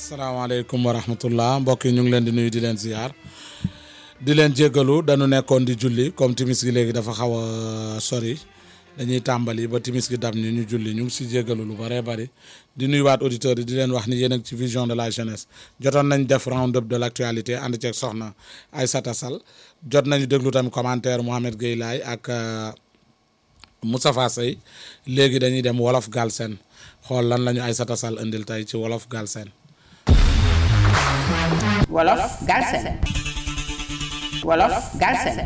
asalaamaaleykum wa rahmatullah mbokk yi ñu ngi leen di nuyu di leen ziar di leen jéggalu dañu nekkoon di julli comme timis gi léegi dafa xaw a sori dañuy tàmbali ba timis gi dam ñu ñu julli ñu ngi si jéggalu lu bëree bëri di nuyuwaat auditeurs yi di leen wax ni yéen ak ci vision de la jeunesse jotoon nañ def round up de l' actualité ànd ceeg soxna Aïssata Sall jot nañu déglu tamit commentaire Mohamed Gueye Laye ak Moustapha Sey léegi dañuy dem wolof Galsen xool lan la ñu Aïssata Sall indil tey ci wolof Galsen wolof Galsen wolof Galsen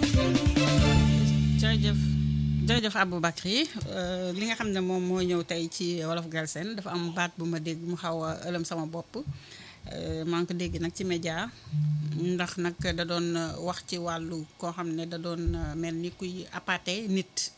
jërëjëf jërëjëf Aboubacry li nga xam ne moom moo ñëw tey ci wolof Galsen dafa am baat bu ma dégg mu xaw a ëlëm sama bopp maa ngi ko dégg nag ci média ndax nag da doon wax ci wàllu koo xam ne da doon mel ni kuy appâté nit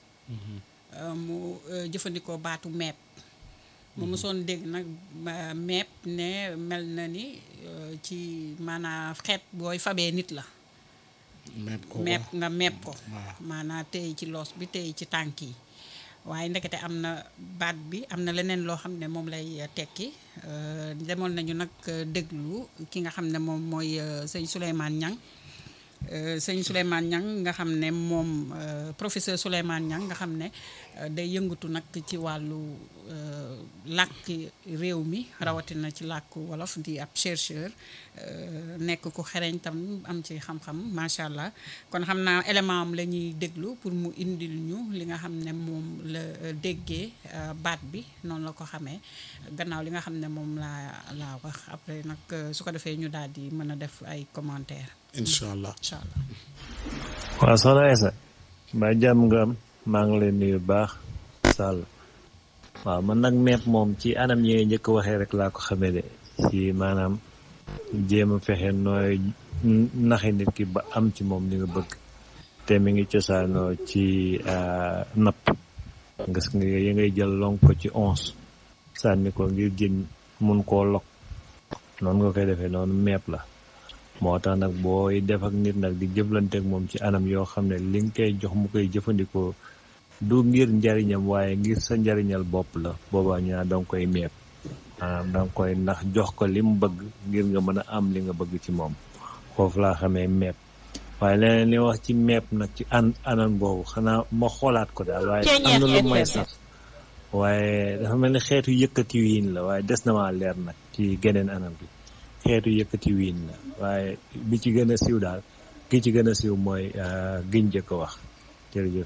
mu jëfandikoo baatu meeb mu mosoon dégg nag meeb ne mel na ni ci maanaam xeet booy fabee nit la meeb ko meeb nga meeb ko waaw. maanaam tey ci loos bi tey ci tànk yi waaye ndekete am na baat bi am na leneen loo xam ne moom lay tekki euh, demoon nañu nag déglu ki nga xam ne moom mooy euh, sëñ Souleymane Niang Euh, sëñ Souleymane Niang nga xam ne moom euh, professeur Souleymane Niang nga xam ne euh, day yëngatu nag ci wàllu làkk réew mi rawatina ci làkku wolof di ab chercheur nekk ku xereñ tam am ci xam-xam macha allah kon xam naa élément am la ñuy déglu pour mu indil ñu li nga xam ne moom la déggee baat bi noonu la ko xamee gannaaw li nga xam ne moom laa laa wax après nag su ko defee ñu daal di mën a def ay commentaires. incha allah incha allah. waaw soxna Aïssa mbaa jàmm nga am maa ngi leen nuyu baax Sall waaw man nag meeb moom ci anam yi nga njëkk waxee rek laa ko xamee de ci maanaam jéem a fexe nooy naxi nit ki ba am ci moom li nga bëgg te mi ngi cosaanoo ci napp nga nga yi ngay jël lonk ko ci onze sànni ko ngir jën mun koo lok noonu nga koy defee noonu meeb la moo tax nag booy def ak nit nag di jëflante ak moom ci anam yoo xam ne li nga koy jox mu koy jëfandikoo du ngir njariñam waaye ngir sa njariñal bopp la boobaa ñu naan danga koy meeb maanaam danga koy ndax jox ko li mu bëgg ngir nga mën a am li nga bëgg ci moom foofu laa xamee meeb waaye leneen li wax ci meeb nag ci an anam boobu xanaa ma xoolaat ko daal waaye am na lu may sax waaye dafa mel ni xeetu yëkkati wiin la waaye des na maa leer nag ci geneen anam bi xeetu yëkkati wiin la waaye bi ci gën a siiw daal ki ci gën a siiw mooy giñ jëkk wax jërëjëf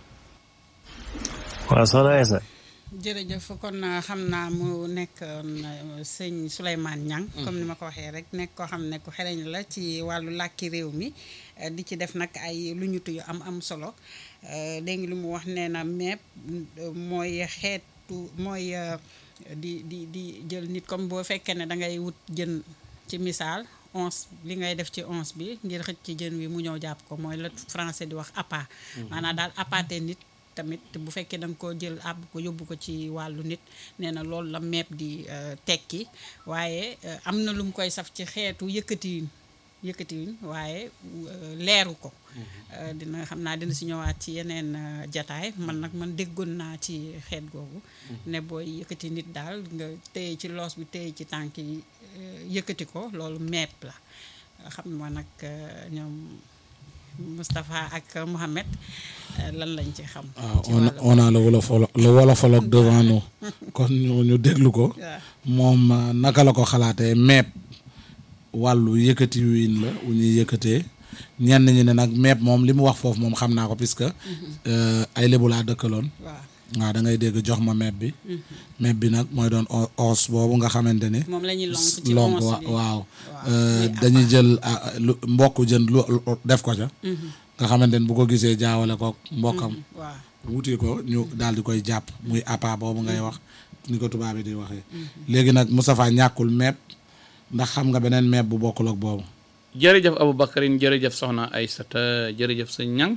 waaw soxna Aïssa jërëjëf kon xam naa mu nekk sëñ Souleymane Niang comme ni ma ko waxee rek nekk koo xam ne ku xereñ la ci wàllu làkki réew mi di ci def nag ay lu ñu yu am am solo dégg nga lu mu wax nee na meeb mooy xeetu mooy di di di jël nit comme boo fekkee ne da ngay wut jën ci misaal onze li ngay def ci onze bi ngir xëcc ci jën wi mu ñëw jàpp ko mooy la français di wax appât maanaam daal appâté nit tamit bu fekkee da nga ko jël àbb ko yóbbu ko ci wàllu nit nee na loolu la meeb di tekki waaye am na lu mu koy saf ci xeetu yëkkatiwin yëkkatiwin waaye leeru ko dina xam naa dina si ñëwaat ci yeneen jataay man nag man déggoon naa ci xeet googu ne booy yëkkati nit daal nga téye ci loos bi téye ci tànk yi yëkkati ko loolu meeb la xam ma nag ñoom Moustapha ak Mohamed lan lañ ci xam. waaw on a on a le wolofolo le wolofologue devant nous kon ñu déglu ko. moom naka la ko xalaatee meeb wàllu yëkkati wiin la wu ñuy yëkkatee ñenn ñi ne nag meeb moom li mu wax foofu moom xam naa ko puisque ay lébu laa dëkkaloon. waaw waaw da ngay dégg jox ma meeb bi. meeb bi nag mooy doon os boobu nga xamante ni. moom la ñuy lonk ci lonk onze bi waaw. dañuy jël lu mbokk jën lu def ko ca. nga xamante ni bu ko gisee jaawale ko mbokkam. waaw wuti ko ñu daal di koy jàpp muy appât boobu ngay wax ni ko tubaab yi di waxee. léegi nag Moustapha ñàkkul meeb ndax xam nga beneen meeb bu bokkul ak boobu. jërëjëf Aboubacarine jërëjëf soxna Aïssata jërëjëf sëñ Niang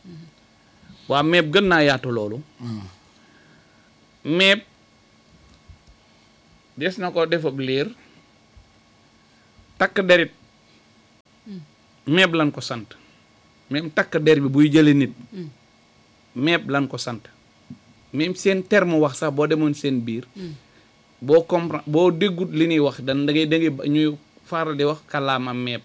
waa meeb gën naa yaatu loolu meeb des na ko def ab liir takk derit meeb lan ko sant même takk der bi buy jële nit meeb lan ko sant même seen terme wax sax boo demoon seen biir boo comprendre boo déggut li ñuy wax dan da ngay da ngay ñuy faral di wax kàllaama meeb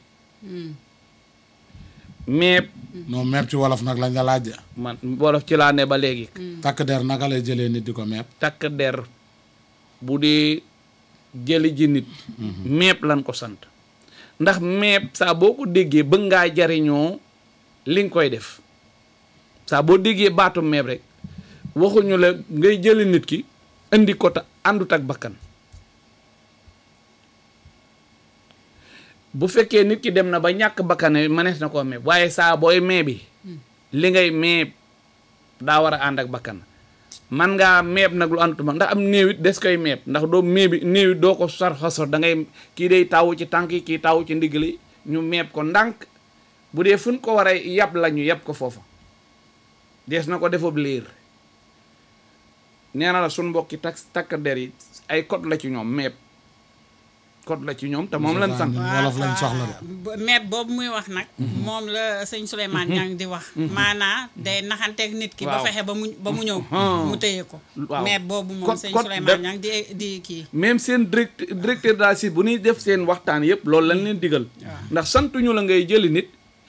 meeb non meeb ci wolof nag lañ la laaj de. man wolof ci laa ne ba léegi takk der naka lay jëlee nit di ko meeb. takk der bu dee jëli ji nit meeb lan ko sant ndax meeb saa boo ko déggee bëgg ngaa jariñoo li nga koy def saa boo déggee baatu meeb rek waxuñu la ngay jëli nit ki indi ko ta àndut ak bakkan bu fekkee nit ki dem na ba ñàkk bakkane mënees na koo meeb waaye saa booy meebi li ngay meeb daa war a ànd ak bakkan man ngaa meeb nag lu àndutuma ndax am néewit des koy meeb ndax doo meebi néewit doo ko sor xasor da ngay kii day tawu ci tànk yi kii tawu ci ndigg li ñu meeb ko ndànk bu dee fuñ ko war a yab la ñu yab ko foofa dees na ko defab liir nee na la suñ mbokki tak takk der yi ay code la ci ñoom meeb code la ci ñoom te moom lan sant ñun wolof lañ soxla de. bo- meeb boobu muy wax nag moom la sëñ Souleymane Niang di wax maanaa day naxanteeg nit ki ba Waaw. fexe ba mu ba mu ñëw Ah. mu téye ko Waaw. meeb boobu moom Kon- sëñ kon Souleymane da- Niang di di kii même seen direct directeur daal si bu ñuy def seen waxtaan yëpp loolu lañ leen digal ndax santuñu la ngay jëli nit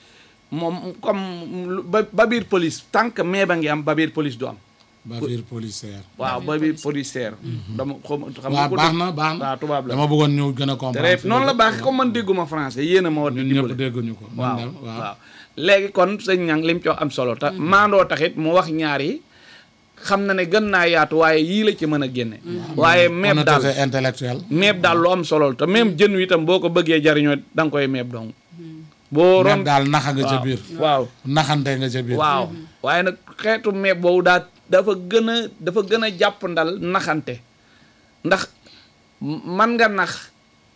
moom comme lu- ba ba biir police tant que mais ba ngi am ba biir police du am ba biir policière. waaw ba biir policière dama xam xam nga waaw ko baax dégg- na baax na waaw tubaab la dama bëggoon ñëw gën a comprendre. très noonu la baax comme man dégguma français yéen a ma war di ñun ñëpp dimbale dégguñu ko. waaw man de, waaw léegi kon sëñ ñang lim ci wax am solo te maandoo taxit mu wax ñaar yi xam na ne gën naa yaatu waaye yii la ci mën a génne waaye meeb daal honnêteté intellectuelle. meeb daal lu am solo la te même jën wi itam boo ko bëggee jariñoo da nga koy meeb dong boo ron meeb daal naxa nga ca biir. waaw naxante nga ca biir. waaw waaye nag xeetu meeb boobu daa dafa gën a dafa gën a jàpp ndal naxante ndax man nga nax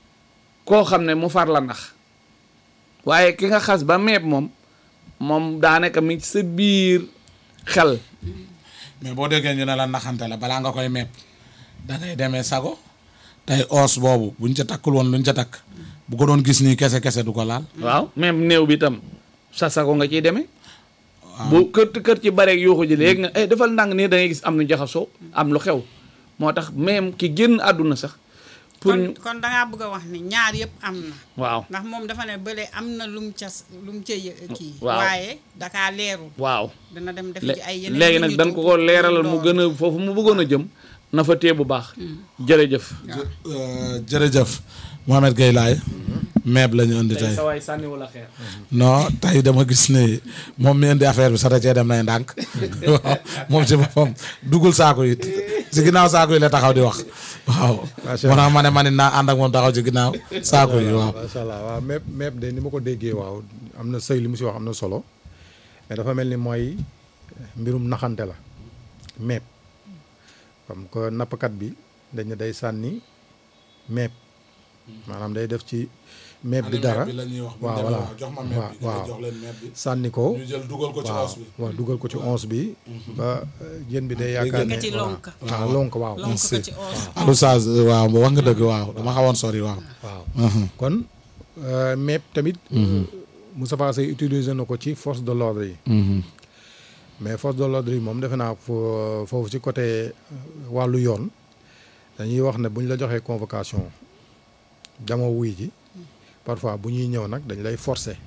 koo xam ne mu far la nax waaye ki nga xas ba meeb moom moom daanaka mi ci sa biir xel mais boo déggee ñu ne la naxante la balaa nga koy meeb da ngay demee sago tey os boobu buñ ca takkul woon luñ ca takk bu ko doon gis nii kese kese du ko laal. waaw même néew bi itam sa sago nga ciy demee bu kër kër ci bareeg yuuxu ji léegi nga eh defal ndànk nii da ngay gis am nu jaxasoo am lu xew moo tax même ki génn àdduna sax pour kon ñu kon dangaa bëgg a wax ni ñaar yëpp am na waaw ndax moom dafa ne bële am na lum ca lum ca yë- kii Waaw. waaye dakaa leerul waaw dana dem def lé- ci ay yeneen léegi nag yu dañ ñu ko ko leeralal mu lool. gën a foofu mu bëggoon a jëm na fa tee bu baax jërëjëf Euh, jërëjëf Mohamed Gueye Laye meeb la ñu indi tey sa waay sànni wala xeer non tey dama gis ne moom mi indi affaire bi sax da cee dem nay ndànk waaw moom ci boppam duggul saako yi ci ginnaaw saako yi la taxaw di wax waaw moo tax ma ne ma ne naa ànd ak moom taxaw ci ginnaaw saako yi waaw macha allah waaw meeb meeb de ni ma ko déggee waaw am na sëy li mu si wax am na solo mais dafa mel ni mooy mbirum naxante la meeb comme que nappkat bi dañ ne day sànni meeb maanaam day def ci meeb bi dara la ñuy wax waaw voilà jox ma meeb bi waaw jox leen meeb bi sànni ko ñu jël dugal ko ci waaw os bi waaw dugal ko ci onze bi ba euh, jën bi day yaakaar ne Yëkkati lonk. waaw waaw lonk waaw lonk ko ci os Alou Saz waaw wax nga dëgg waaw dama xawoon sori waaw waaw kon euh, meeb tamit Moustapha Seye utiliser na ko ci force de l'ordre yi mais force de l'ordre yi moom defe naa fo- foofu ci côté euh, wàllu yoon dañuy wax ne bu ñu la joxee convocation dama wuy ji parfois bu ñuy ñëw nag dañ lay forcer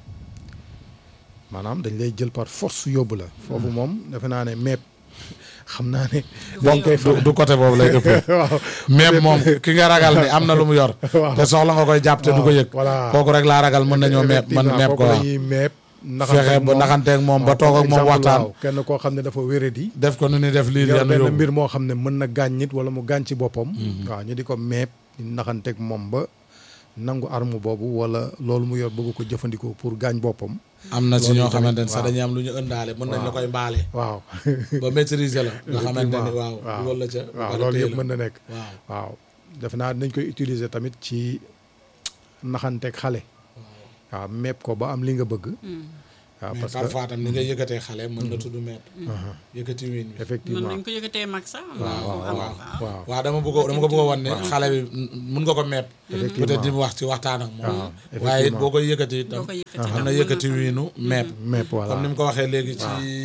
maanaam dañ lay jël par force yóbbu la foofu moom defe naa ne meeb xam naa ne boo koy du du côté boobu lay ëppee waaw même moom ki nga ragal ni am na lu mu yor Waaw. te soxla nga koy jàpp te du ko yëg voilà. kooku rek laa ragal mën nañoo meeb man effectivement, meeb ko kooku waaw lañuy meeb fexe ba naxanteeg moom ba toog ak moom waxtaan kenn koo xam ne dafa wéradi def ko nu ni def lii yor yenn benn yóbbu mbir moo xam ne mën na gaañ nit wala mu gaañ ci boppam waaw ñu di ko meeb di naxanteeg moom ba nangu arme boobu wala loolu mu yor bëgg ko jëfandikoo pour gaañ boppam am na ci loolu ñoo tamit, xamante ne sax waaw. dañuy am lu ñu ëndaale mën nañ la koy mbaale waaw ba maîtriser la nga xamante ni waaw waaw dugal la ca waaw ba loolu téye yëpp la. mën na nekk waaw waaw def naa dinañ koy utiliser tamit ci naxanteeg xale waaw meeb ko ba am li nga bëgg waaw mais parce que parfois tam ni nga yëkkatee xale mën na tudd meeb yëkkati wiin bi mën effectivement nañ ko yëkkatee mag sax waaw am- waaw am- waaw waaw dama bëgg dama ko bëgg a wan ne xale bi mun nga ko meeb peut-être di mu wax ci waxtaan ak moom waaw, waaye it effectivement. boo koy yëkkati itam Boo ko yëkkati am na tam yëkkati wiinu meeb meeb voilà comme ni mu ko waxee léegi ci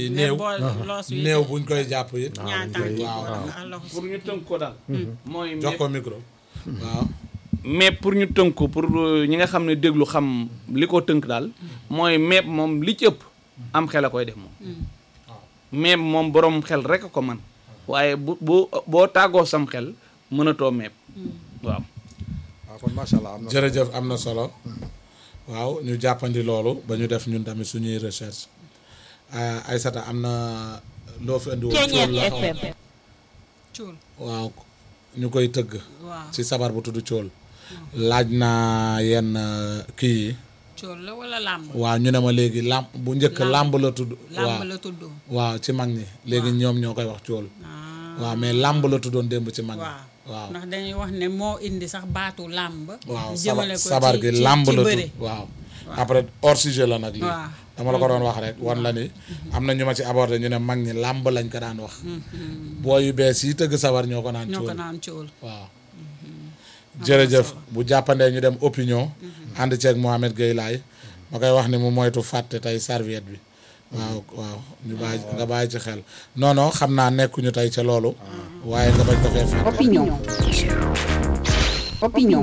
yi mais néew boo loos wi néew buñ koy jàpp it ñaar dañ tànk koy- yi waaw, wala waaw. nga loxo pour ñu tënk ko daal mooy jox mépp ko micro waaw mais pour ñu tënk ko pour euh, ñi nga xam ne déglu xam li ko tënk daal mooy meeb moom li ci ëpp am xel a koy def moom meeb moom borom xel rek a ko man waaye bu boo boo tàggoo sam xel mënatoo meeb waaw waaw kon macha allah am na jërëjëf am na solo waaw ñu jàppandi loolu ba ñu def ñun tamit suñuy recherche ah, Aysata am na loo fi andi woon cool la xaw ma. cuul waaw ñu koy tëgg waaw ci sabar bu tudd cool laaj naa yenn euh, kii yi cuul la wala làmb waaw ñu ne ma léegi làmb bu njëkk làmb la tudd waaw làmb la tudd waaw ci mag ñi léegi ñoom ñoo koy wax cool waaw mais làmb la tuddoon démb ci mag ñi waaw waaw ndax dañuy wax ne moo indi sax baatu làmb waaw jëmale sabar ko sabar ci- gi ci- làmb ci la bëre. tudd waaw après hors sujet la nag lii waaw. dama la ko doon wax rek wan la ni am na ñu ma ci abordé ñu ne mag ñi làmb lañ ko daan wax boo yu bees yi tëgg sabar ñoo ko naan ñoo ko cool naan cuul waaw jërëjëf bu jàppandee ñu dem opinion ànd ceeg Mohamed Gueye laay ma koy wax ni mu moytu fàtte tey serviette bi waaw waaw ñu bàyyi nga bàyyi ci xel non non xam naa nekkuñu tey ca loolu waaye nga bañ ko fee fàtte Opinion. Opinion.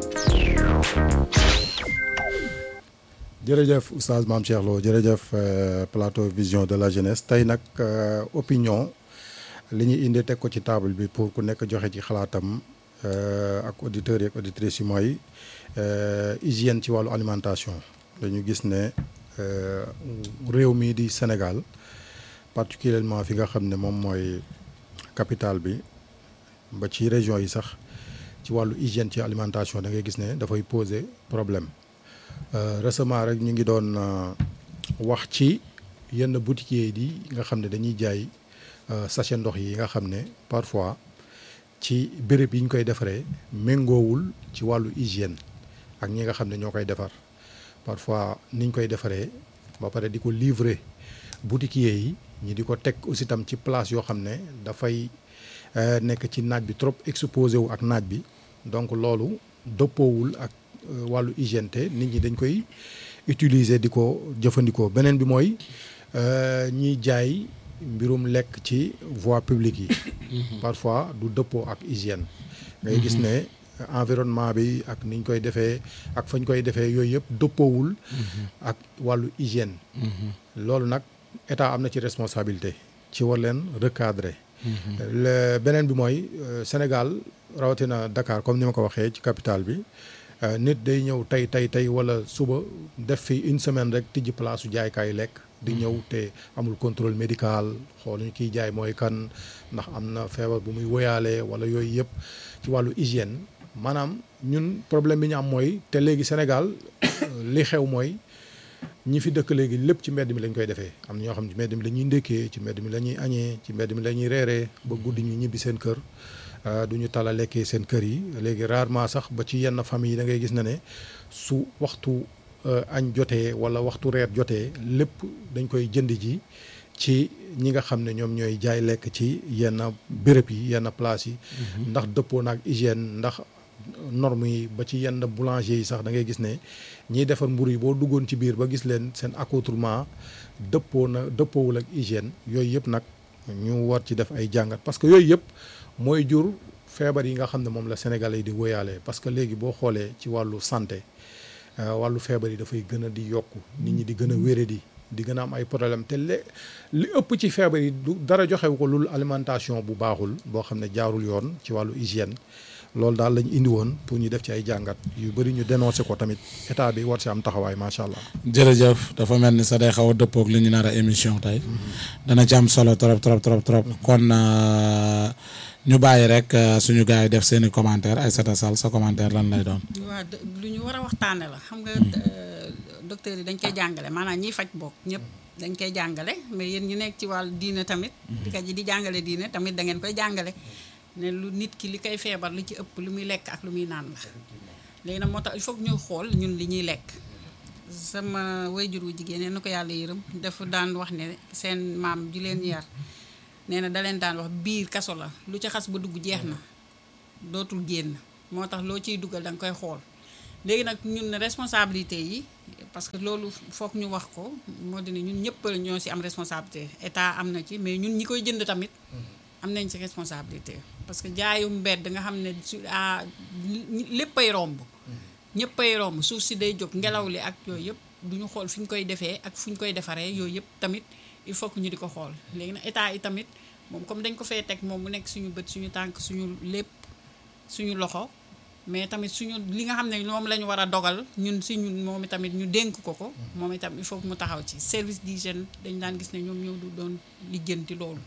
jërëjëf oustaz Mame Cheikh Lo jërëjëf euh, plateau vision de la jeunesse tey nag euh, opinion li ñu indi teg ko ci table bi pour ku nekk joxe ci xalaatam euh, ak auditeurs yi ak auditrices yi mooy euh, hygiène ci wàllu alimentation dañu gis ne euh, réew mi di Sénégal particulièrement fi nga xam ne moom mooy capitale bi ba ci région yi sax ci wàllu hygiène ci alimentation da ngay gis ne dafay poser problème Euh, récemment rek ñu ngi doon euh, wax ci yenn boutiquiers yi nga xam ne dañuy jaay euh, sachet ndox yi nga xam ne parfois ci béréb yi ñu koy defaree méngoowul ci wàllu hygiène ak ñi nga xam ne ñoo koy defar parfois niñ koy defaree ba pare di ko livrer boutiquiers yi ñi di ko teg aussi tam ci place yoo xam ne dafay euh, nekk ci naaj bi trop exposé wu ak naaj bi donc loolu dëppoowul ak euh, wàllu hygiène te nit ñi dañ koy utiliser di ko jëfandikoo beneen bi mooy euh, ñiy jaay mbirum lekk ci voie publique yi parfois du dëppoo ak hygiène ngay gis ne environnement bi ak niñ koy defee ak fañ koy defee yooyu yëpp dëppoowul ak wàllu hygiène loolu nag état am na ci responsabilité ci war leen recadrer le beneen bi mooy euh, Sénégal rawatina Dakar comme ni ma ko waxee ci capitale bi euh, nit day ñëw tey tey tey wala suba def fi une semaine rek tijji place su jaaykaayu lekk di ñëw te amul contrôle médical xooluñu kiy jaay mooy kan ndax am na feebar bu muy woyaale wala yooyu yëpp ci wàllu hygiène maanaam ñun problème bi ñu am mooy te léegi Sénégal li xew mooy ñi fi dëkk léegi lépp ci mbedd mi lañ koy defee am na ñoo xam ne ci mbedd mi la ñuy ndékkee ci mbedd mi la ñuy añee ci mbedd mi la ñuy reeree ba guddi ñu ñibbi seen kër du ñu tala lekkee seen kër yi léegi rarement sax ba ci yenn famille yi da ngay gis na ne su waxtu añ jotee wala waxtu reer jotee lépp dañ koy jënd ji ci ñi nga xam ne ñoom ñooy jaay lekk ci yenn béréb yi yenn place yi ndax dëppoo naag hygiène ndax normes yi ba ci yenn boulanger yi sax da ngay gis ne ñiy defar mburu yi boo duggoon ci biir ba gis leen seen accoutrement dëppoo na dëppoowul ak hygiène yooyu yëpp nag ñu war ci def ay jàngat parce que yooyu yëpp mooy jur feebar yi nga xam ne moom la Sénégalais yi di wóyaale parce que léegi boo xoolee ci wàllu santé wàllu feebar yi dafay gën a di yokku nit ñi di gën a wéradi di gën a am ay problème te le li ëpp ci feebar yi du dara joxewu ko lul alimentation bu baaxul boo xam ne jaarul yoon ci wàllu hygiène loolu daal lañu indi woon pour ñu def ci ay jàngat yu bëri ñu dénoncé ko tamit état bi war si am taxawaay macha allah. jërëjëf dafa mel ni sa day xaw a dëppoog li ñu nar a émission tey dana ci am solo trop trop trop trop kon ñu bàyyi rek suñu gars yi def seen i commentaire Aïssata Sall sa commentaire lan lay doon. waaw lu ñu war a waxtaane la xam nga docteur yi dañ koy jàngale maanaam ñiy faj bokk ñëpp dañ koy jàngale mais yéen ñu nekk ci wàllu diine tamit. di ka ji di jàngale diine tamit da ngeen koy jàngale. ne lu nit ki li koy feebar li ci ëpp lu muy lekk ak lu muy naan la léegi nag moo tax il faut que ñu xool ñun li ñuy lekk sama wayjur wu jigéen nee na ko yàlla yërëm dafa daan wax ne seen maam ji leen yar nee na da leen daan wax biir kaso la lu ci xas ba dugg jeex na dootul génn moo tax loo ciy dugal da nga koy xool léegi nag ñun responsabilité yi parce que loolu foog ñu wax ko moo di ne ñun ñëpp ñoo ci am responsabilité état am na ci mais ñun ñi koy jënd tamit am nañ ci responsabilité parce que jaayu mbedd nga xam ne su ah léppay romb ñëppay romb suuf si day jóg ngelaw li ak yooyu yëpp du ñu xool fi ñu koy defee ak fu ñu koy defaree yooyu yëpp tamit il faut que ñu di ko xool léegi nag état yi tamit moom comme dañ ko fee teg moom mu nekk suñu bët suñu tànk suñu lépp suñu loxo mais tamit suñu li nga xam ne moom la ñu war a dogal ñun si ñun moom tamit ñu dénk ko ko moom itam il faut que mu taxaw ci service d'hygiène dañ daan gis ne ñoom ñoo du doon lijjanti loolu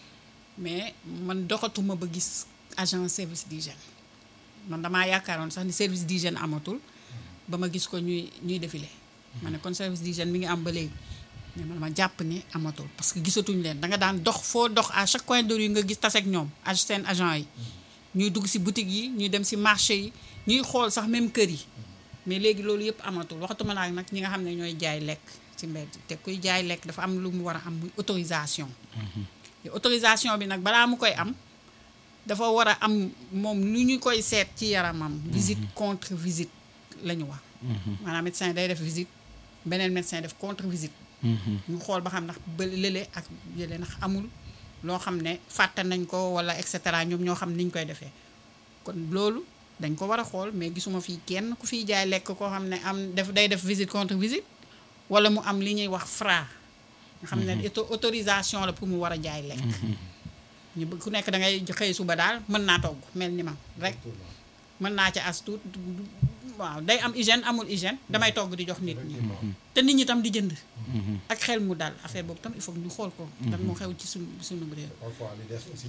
mais man doxatuma ba gis agent service d'hygiène man damaa yaakaaroon sax ni service d'hygiène amatul ba ma gis ko ñuy ñuy défilé ma ne kon service d'hygiène mi ngi am ba léegi mais man ma jàpp ni amatul parce que gisatuñ leen da nga daan dox foo dox à chaque coin de rue nga gis taseeg ñoom ak seen agent yi ñuy dugg ci boutique yi ñuy dem ci marché yi ñuy xool sax même kër yi mais léegi loolu yëpp amatul waxatuma laa nag ñi nga xam ne ñooy jaay lekk ci mbedd te kuy jaay lekk dafa am lu mu war a am muy autorisation te autorisation bi nag balaa mu koy am dafa war a am moom lu ñu koy seet ci yaramam visite contre visite la ñu wax maanaam médecin day def visite beneen médecin def contre visite ñu xool ba xam ndax ba lële ak yële ndax amul loo xam ne fàtte nañ ko wala et cetera ñoom ñoo xam niñ koy defee kon loolu dañ ko war a xool mais gisuma fii kenn ku fiy jaay lekk koo xam ne am def day def visite contre visite wala mu am li ñuy wax fra nga xam ne autorisation la pour mu war a jaay lekk ñu bëgg ku nekk da ngay xëy suba daal mën naa togg mel ni ma rek mën naa ca as tuut waaw day am hygiène amul hygiène damay togg di jox nit ñi te nit ñi tam di jënd ak xel mu dal affaire boobu tam il faut ñu xool ko lan moo xew ci suñu suñu réew parfois li des aussi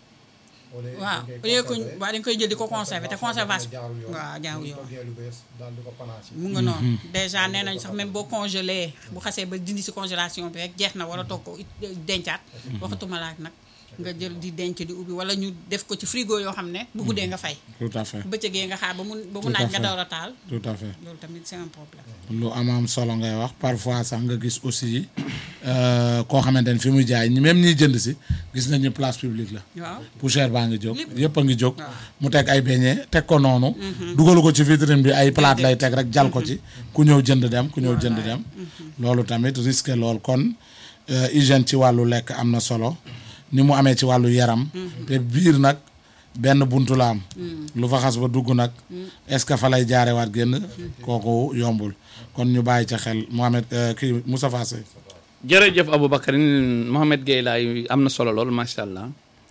waaw au lieu que waaw dañ koy jël di ko conserver te conservation waaw jaaw yoon lu bees daal di ko panache mu nga noonu déjà nee nañ sax même boo congelé bu xasee ba dindi si congélation bi rek jeex na war a toog ko dencaat waxatuma laak nag nga jël di denc di ubbi wala ñu def ko ci frigo yoo xam ne bu guddee nga fay tout à fait bëccëgee nga xaar ba mu ba mu Tout à naaj nga fait. door a taal tout à fait loolu tamit c'est un problème lu am am solo ngay wax parfois sax nga gis aussi euh, koo xamante ne fi muy jaay ñi même ñiy jënd si gis nañu place publique la waaw poussière baa ngi jóg Lépp. yëpp a ngi jóg waaw. mu teg ay beñe teg ko noonu dugalu ko ci vitrine bi ay plate lay teg rek jal ko ci ku ñëw jënd dem ku ñëw jënd dem loolu tamit risque lool kon euh, hygiène ci wàllu lekk am na solo ni mu amee ci wàllu yaram te biir nag benn buntu la am lu fa xas ba dugg nag est-ce que fa lay jaarewaat génn kooku yombul kon ñu bàyyi ca xel Mohamed euh, kii Moustapha Sey jërëjëf Aboubacar Mohamed Gueye laay am na solo lool macha allah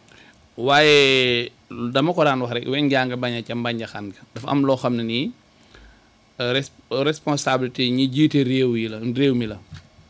waaye dama ko daan wax rek weñ gaa nga bañ a ca mbànjaxaan ga dafa am loo xam ne nii euh, res responsabilité yi ñi jiite réew yi la réew mi la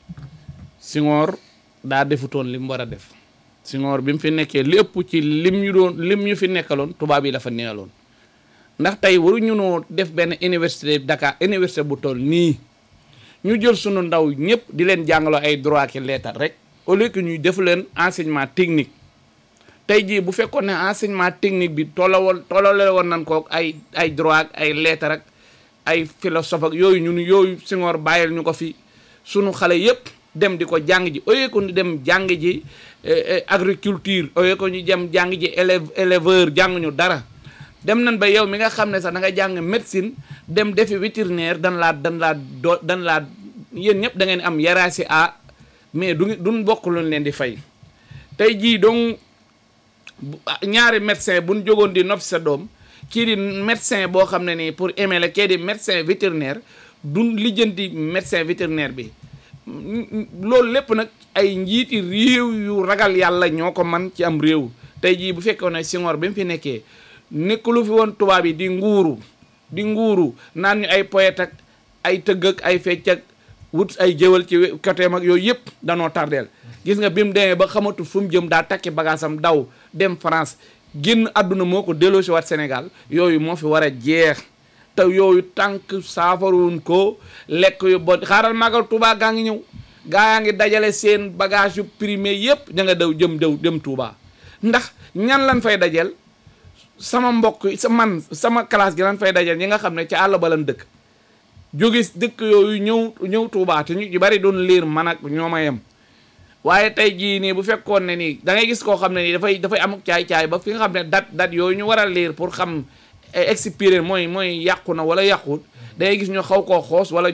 Senghor daa defutoon li mu war a def Senghor bi mu fi nekkee li ëpp ci lim ñu doon lim ñu fi nekkaloon tubaab yi la fa neeloon ndax tey waruñu noo def benn université Dakar université bu toll nii ñu jël sunu ndaw ñëpp di leen jàngaloo ay droit ki leetar rek au lieu que ñuy def leen enseignement technique tey jii bu fekkoon ne enseignement technique bi tollawal tollale woon nañ ko ay ay droit ak ay leetar ak ay philosophe ak yooyu ñun yooyu Senghor bàyyil ñu ko fi sunu xale yëpp dem di ko jàng ji au lieu que ñu dem jàng ji eh, eh, agriculture au lieu que ñu dem jàng ji élève éleveur jàng ñu dara dem nañ ba yow mi nga xam ne sax da nga jàng médecine dem defi vétérinaire dan laa dan laa do dan laa yéen ñëpp da ngeen am yaraasi a mais du duñ bokk luñ leen di fay tey jii donc bu- ah, ñaari médecin buñ jógoon di nopp sa doom kii di médecin boo xam ne nii pour aimer la kii di médecin vétérinaire duñ lijjanti médecin vétérinaire bi Mm, mm, loolu lépp nag ay njiiti réew yu ragal yàlla ñoo ko man ci am réew tey jii bu fekkoon ne Senghor bi mu fi nekkee nekkulu fi woon tubaab yi di nguuru di nguuru naan ñu ay poète ak ay tëgg ak ay fecc ak wut ay jëwal ci we- côté mag yooyu yëpp danoo tardeel gis nga bi mu demee ba xamatu fu mu jëm daa takki bagaasam daw dem France génn àdduna moo ko delloosi waat Sénégal yooyu moo fi war a jeex te yooyu tànk saafaruwun ko lekk yu bon xaaral magal Touba gaa ngi ñëw gaa yaa ngi dajale seen bagage yu primé yëpp da nga daw jëm daw dem Touba ndax ñan lan fay dajel sama mbokk yi sa man sama classe gi lan fay dajel ñi nga xam ne ci àll ba lan dëkk jóge dëkk yooyu ñëw ñëw Touba te ñu ci bari doon liir man ak ñoo ma yem waaye tey jii nii bu fekkoon ne nii da ngay gis koo xam ne nii dafay dafay amuk caay-caay ba fi nga xam ne dat dat yooyu ñu war a liir pour xam expiré mooy mooy yàqu na wala yàqut da ngay gis ñu xaw koo xoos wala ñu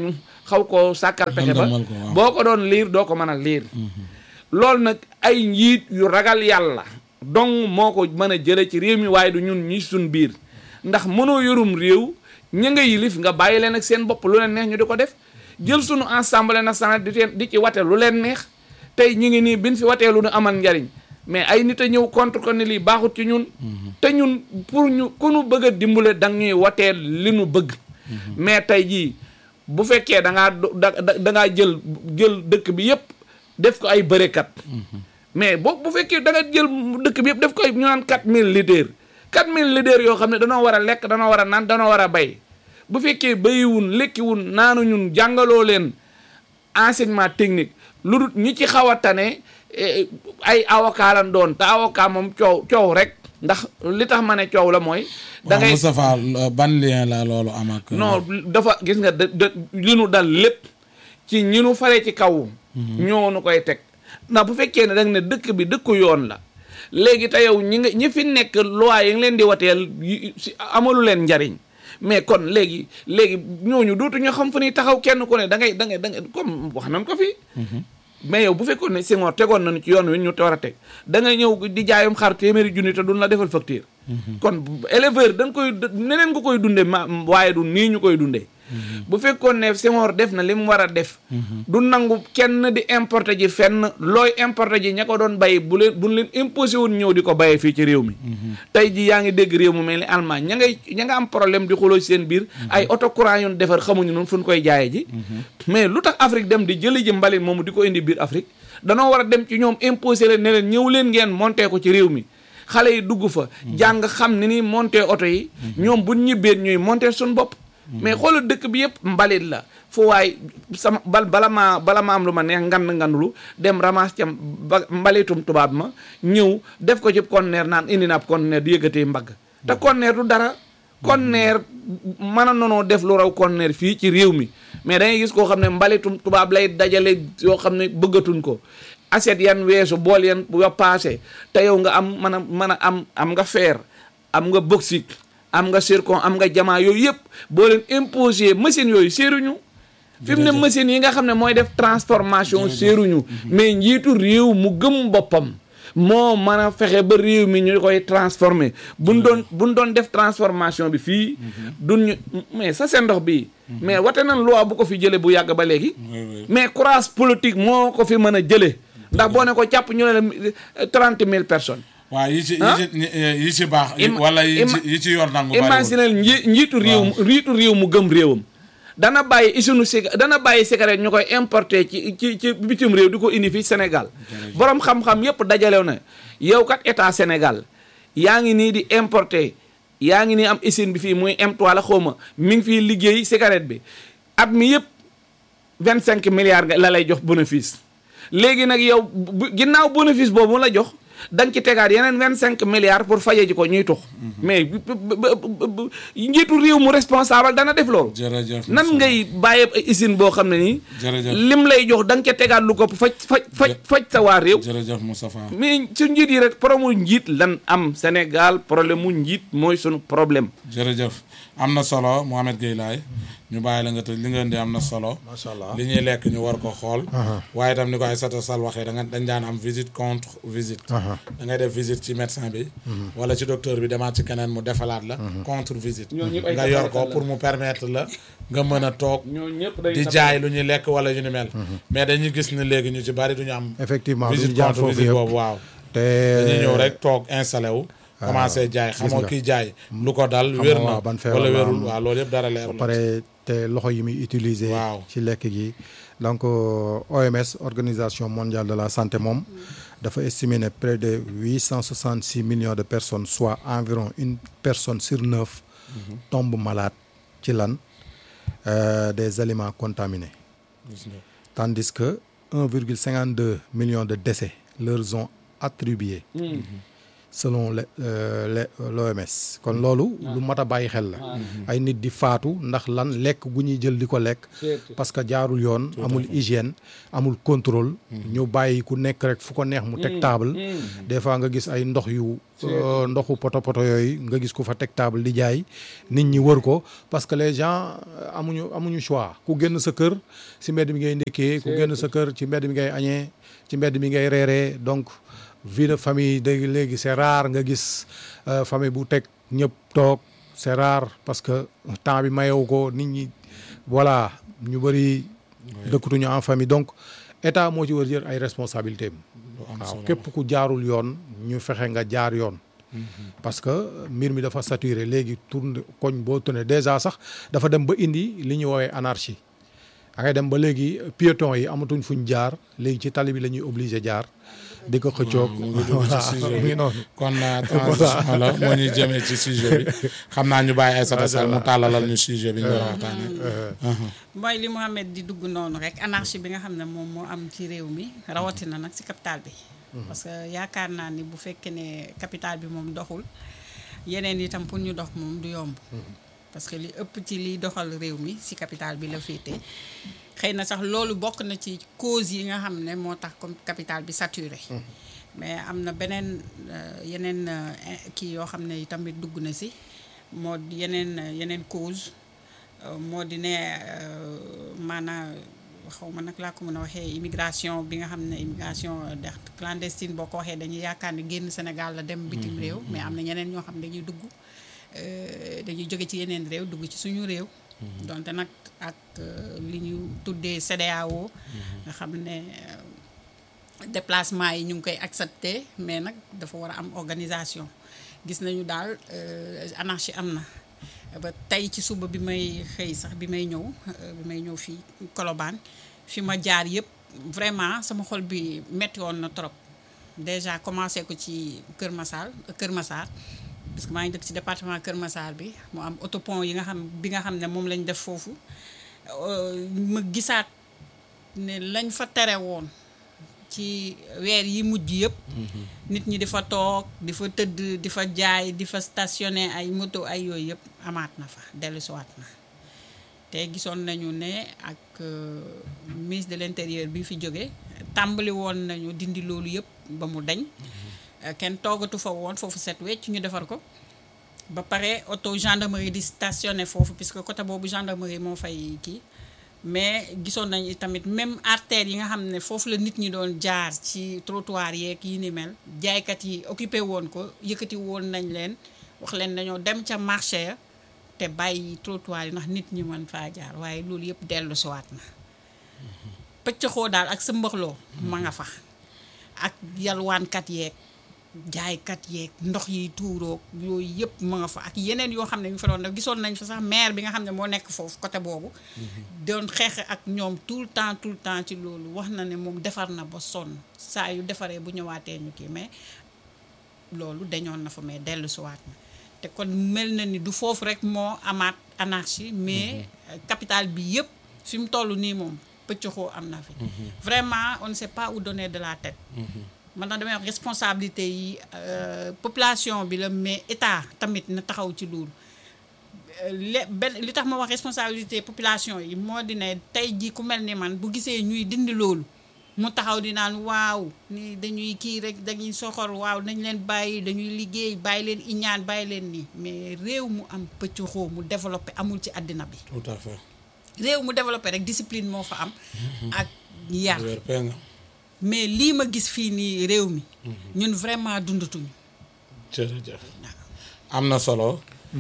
xaw koo sàkkal pexe ba Lëndëmal ko, waaw. boo ko doon liir doo ko mën a liir loolu nag ay njiit yu ragal yàlla donc moo ko mën a jële ci réew mi waaye du ñun ñi suñ biir ndax mënoo yorum réew ña nga yilif nga bàyyi leen ak seen bopp lu leen neex ñu di ko def jël sunu assemblée nationale di teen di ci wate lu leen neex tey ñu ngi nii bin fi watee lu nu amal njariñ mais ay nit a ñëw contre ko ni lii baaxut ci ñun te ñun pour ñu ku nu bëgg a dimbale da ñuy watee li nu bëgg mais tey jii bu fekkee da ngaa do- da da da ngaa jël jël dëkk bi yépp def ko ay bërekat mais boo bu fekkee da nga jël dëkk bi yëpp def ko ay ñu naan 4000 leaders 4000 leaders yoo xam ne danoo war a lekk danoo war a naan danoo war a bay bu fekkee bayiwun lekkiwun naanu ñun jàngaloo leen enseignement technique lu dul ñi ci xaw a tane eh, ay avocat lan doon te avocat moom coow coow rek ndax li tax ma ne coow la mooy. da waaw ngay Moustapha euh, ban lien la loolu am ak. non dafa gis nga da da li nu dal lépp ci ñi nu fare ci kaw. ñoo nu koy teg ndax bu fekkee ne da nga ne dëkk bi dëkku yoon la léegi te yow ñi nga ñi fi nekk loi yi nga leen di wateel yi- si amalu leen njariñ mais kon léegi léegi ñooñu dootu ñu xam fu ñuy taxaw kenn ku ne da ngay da ngay da ngay comme wax nañ ko fi. mais yow bu fekkoon ne Senghor tegoon nañu ci yoon wi ñu te war a teg da ngay ñëw di jaayum xar téeméeri junni te duñ la defal facture. kon bu- éleveur da nga koy d- neneen nga koy dundee ma waaye du nii ñu koy dundee. bu fekkoon ne Senghor def na li mu war a def. du nangu kenn di importer ji fenn looy importer ji ña ko doon bay bu leen bu leen imposé woon ñëw di ko bayee fii ci réew mi. tey ji yaa ngi dégg réew mu mel ni Allemagne ña ngay ña nga am problème di xuloo ci seen biir. ay auto courant yu ñu defar xamuñu noonu fu ñu koy jaayee ji. mais lu tax Afrique dem di jëli ji mbalit moomu di ko indi biir Afrique danoo war a dem ci ñoom imposé leen ne leen ñëw leen ngeen monté ko ci réew mi. xale yi dugg fa. jàng xam ni ni monté oto yi. ñoom bu ñibbee ñuy monté suñu bopp. mais xoolal dëkk bi yëpp mbalit la fu waay sama bal bala maa bala ma am lu ma neex ngand ngandlu dem ramas ca ba mbalitum tubaab ma ñëw def ko ci conteneur naan indi na ab conteneur di yëgatee mbagg te conteneur du dara conteneur mën a nonoo def lu raw conteneur fii ci réew mi mais dangay gis koo xam ne mbalitum tubaab lay dajale yoo xam ne bëggatuñ ko assiette yan weesu bool yan yo paase te yow nga am mën a mën a am am nga fer am nga bauxite am nga zircon am nga jamaa yooyu yëpp boo leen imposé machine yooyu séeruñu fi mu ne machine yi nga xam ne mooy def transformation séeruñu mais njiitu réew mu gëm boppam moo mën a fexe ba réew mi ñu koy transformer buñ doon buñ doon def transformation bi fii duñ ñu mais sa seen ndox bii mais wate nañ loi bu ko fi jële bu yàgg ba léegi mais courage politique moo ko fi mën a jële ndax boo ne ko jàpp ñu ne la trente mille personnes waaw yi ci yi ah? ci yi ci baax. Ima- wala yi ci ima- yi ci yoon nangu bariwul. imaginel nji njiitu réew njiitu réew mu gëm réewam dana bàyyi isunu sig dana bàyyi cigarette ñu koy importer ci ci ci bitim réew di ko indi fii Sénégal borom xam-xam yépp dajalew na yow kat état Sénégal yaa ngi nii di importer yaa ngi nii am usine bi fii muy M3 la xawma mi ngi fii liggéey cigarette bi at mi yépp vingt cinq milliards nga la lay jox bénéfice léegi nag yow bu ginnaaw bénéfice boobu mu la jox da nga ci tegaat yeneen vingt cinq milliards pour faje ji ko ñuy tux mais bu- bu- bu- bu- njiitu réew mu responsable dana def loolu jërëjëf nan Moustapha. ngay bàyyi ay usine boo xam ne nii Jërëjëf. lim lay jox da nga ca tegaat lu ko faj faj faj faj sa waa réew jërëjëf Moustapha. mais su njiit yi rek problème mu njiit lan am Sénégal problème mu njiit mooy sunu problème jërëjëf am na solo Mohamed Gueye Laye ñu bàyyi la nga tëj li nga indi am na solo. macha allah li ñuy lekk ñu war ko xool. waaye itam ni ko Aïssata Sall waxee da nga dañ daan am visite contre visite. da ngay def visite ci médecin bi. wala ci docteur bi demaat ci keneen mu defalaat la. contre visite. Ñooñu ñëpp ay nga yor ko tappalekat la. pour mu permettre la nga mën a toog. ñoo ñëpp day di jaay lu ñuy lekk wala yu ni mel. mais dañuy gis ne léegi ñu ci bari du ñu am. effectivement du visite ñu jaar contre foofu visite yëpp. boobu waaw. te dañuy ñëw rek toog installé wu. commencé jaay xamoo nga. kiy jaay. lu ko dal Xamoo wér na waaw ban feebar wala la wérul am. waaw loolu yëpp dara leerul. ba pare te loxo yi muy utiliser. Waaw. ci lekk gi donc euh, OMS organisation mondiale de la santé moom dafa estimer ne près de huit cent soixante six millions de personnes soit environ une personne sur neuf tombe malade ci lan euh, des aliments contaminés Gis nga. tandis que un virgule cinquante deux millions de décès leur ont attribué selon le le l'OMS kon loolu lu mat a bàyyi xel la ay nit di faatu ndax lan lekk gu ñuy jël di ko lekk parce que jaarul yoon amul hygiène amul contrôle ñu bàyyi ku nekk rek fu ko neex mu teg table des fois nga gis ay ndox yu euh, ndoxu poto poto yooyu nga gis ku fa teg table di jaay nit ñi wër ko parce que les gens euh, amuñu amuñu choix ku génn sa kër si mbedd mi ngay ndékkee ku génn sa kër ci mbedd mi ngay añee ci mbedd mi ngay reeree donc vie de famille de léegi c'est rare nga gis euh, famille bu teg ñëpp toog c'est rare parce que temps bi mayewu ko nit ñi voilà ñu bëri dëkkatuñu en famille donc état moo ci war jël ay responsabilités am waaw képp ku jaarul yoon ñu fexe nga jaar yoon parce que mbir mi dafa saturé léegi tourne koñ boo tourné déjà sax dafa dem ba indi li ñu woowee anarchie da ngay dem ba léegi piétons yi amatuñ fuñ jaar léegi ci tali bi la ñuy obligé jaar di ko xëccoog mu ngi dugg ci sujet mu bi ngi noonu kon euh, transition la moo ñuy jëmee ci sujet bi xam naa ñu bàyyi Aïssata Sall mu tàllalal ñu sujet bi ñu war a waxtaanee. mooy li Mohamed di dugg noonu rek anarchie bi nga xam ne moom moo am ci réew mi rawatina nag ci capital bi. parce que yaakaar naa ni bu fekkee ne capital bi moom doxul yeneen itam pour ñu dox moom du yomb. parce que li ëpp ci liy doxal réew mi ci capital bi la féete xëy na sax loolu bokk na ci cause yi nga xam ne moo tax comme capital bi saturé. mais am na beneen euh, yeneen euh, in- kii yoo xam ne tamit dugg na ci moo di yeneen euh, yeneen cause euh, moo di ne maanaam xaw ma nag laa ko mën a waxee immigration bi nga xam ne immigration de clandestine boo ko waxee dañuy yaakaar ne génn Sénégal la dem bitim réew mais am na ñeneen ñoo xam ne dañuy dugg euh, dañuy jóge ci yeneen réew dugg ci suñu réew donte nag ak euh, li ñu tuddee CEDEAO nga xam ne euh, déplacement yi ñu ngi koy accepté mais nag dafa war a am organisation gis nañu daal euh, anarchie am na ba tey ci suba bi may xëy sax bi may ñëw euh, bi may ñëw fii Colobane fi ma jaar yëpp vraiment sama xol bi metti woon na trop déjà commencé ko ci Kër Massar Kër Massar parce que maa ngi dëkk ci département Kër Massar bi mu am autopont yi nga xam bi nga xam ne moom lañ def foofu euh, ma gisaat ne lañ fa tere woon ci weer yi mujj yëpp nit ñi di fa toog di fa tëdd di fa jaay di fa stationné ay moto ay yooyu yëpp amaat na fa dellusiwaat na te gisoon nañu ne ak euh, ministre de l'intérieur bi fi jóge tàmbali woon nañu dindi loolu yëpp ba mu dañ Euh, kenn toogatu fa woon foofu set wecc ñu defar ko ba pare auto gendarmerie di stationné foofu puisque côté boobu gendarmerie moo fay kii mais gisoon nañu tamit même artères yi nga xam ne foofu la nit ñi doon jaar ci trottoir yeeg yi ni mel jaaykat yi occupé woon ko yëkkati woon nañ leen wax leen dañoo dem ca marché ya te bàyyi trottoir yi ndax nit ñi mën faa jaar waaye loolu yëpp dellu siwaat na pëccëxoo daal ak sa mbaxloo ma nga fa ak yalwaankat yeeg jaaykat yeeg ndox yi tuuroog yooyu yëpp ma nga fa ak yeneen yoo xam ne ñu fa doon def gisoon nañ fa sax maire bi nga xam ne moo nekk foofu côté boobu doon xeex ak ñoom tout le temps tout le temps ci loolu wax na ne moom defar na ba sonn saa yu defaree bu ñëwaatee ñu kii mais loolu dañoon na fa mais dellu siwaat na te kon mel na ni du foofu rek moo amaat anarchie mais capital bi yëpp fi mu toll nii moom pëccëxoo am na fi vraiment on ne sait pas où donner de la tête man na damay wax responsabilité yi euh, population bi la mais état tamit na taxaw ci loolu le benn li tax ma wax responsabilité population yi moo di ne tey jii ku mel ni man bu gisee ñuy dindi loolu mu taxaw di naan waaw ni dañuy kii rek dañuy soxor waaw nañ leen bàyyi dañuy liggéey bàyyi leen iñaan bàyyi leen nii mais réew mu am pëccëxoo mu développé amul ci àddina bi tout à fait. réew mu développé rek discipline moo fa am ak yar wér pee nga. mais lii ma gis fii nii réew mi ñun vraiment dundatuñu jërëjëf am na solo.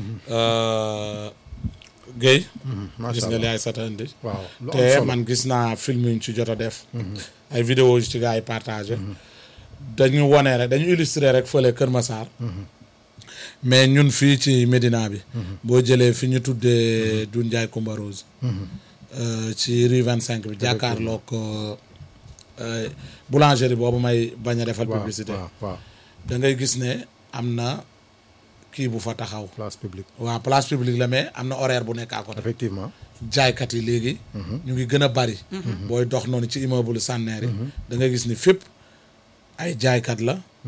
Guèye. macha gis nga li allah ay sata indi. waaw lu am te solo man gis naa film yu ñu ci jot a def. ay vidéo yu ci gars yi partagé. dañu wone rek dañu illustré rek fële Kër Massar. mais ñun fii ci Médina bi. boo jëlee fi ñu tuddee Doudou Ndiaye Coumba Rose. euh, ci rue 25 bi jàkkaarloog euh, boulangerie boobu may bañ a defal waaw publicité. waaw waaw da ngay gis ne am na kii bu fa taxaw. place publique waaw place publique la mais am na horaire bu nekk à côté. effectivement jaaykat yi léegi. ñu ngi gën a bari. booy dox noonu ci immeuble Sanneer yi. da ngay gis ni fépp ay jaaykat la.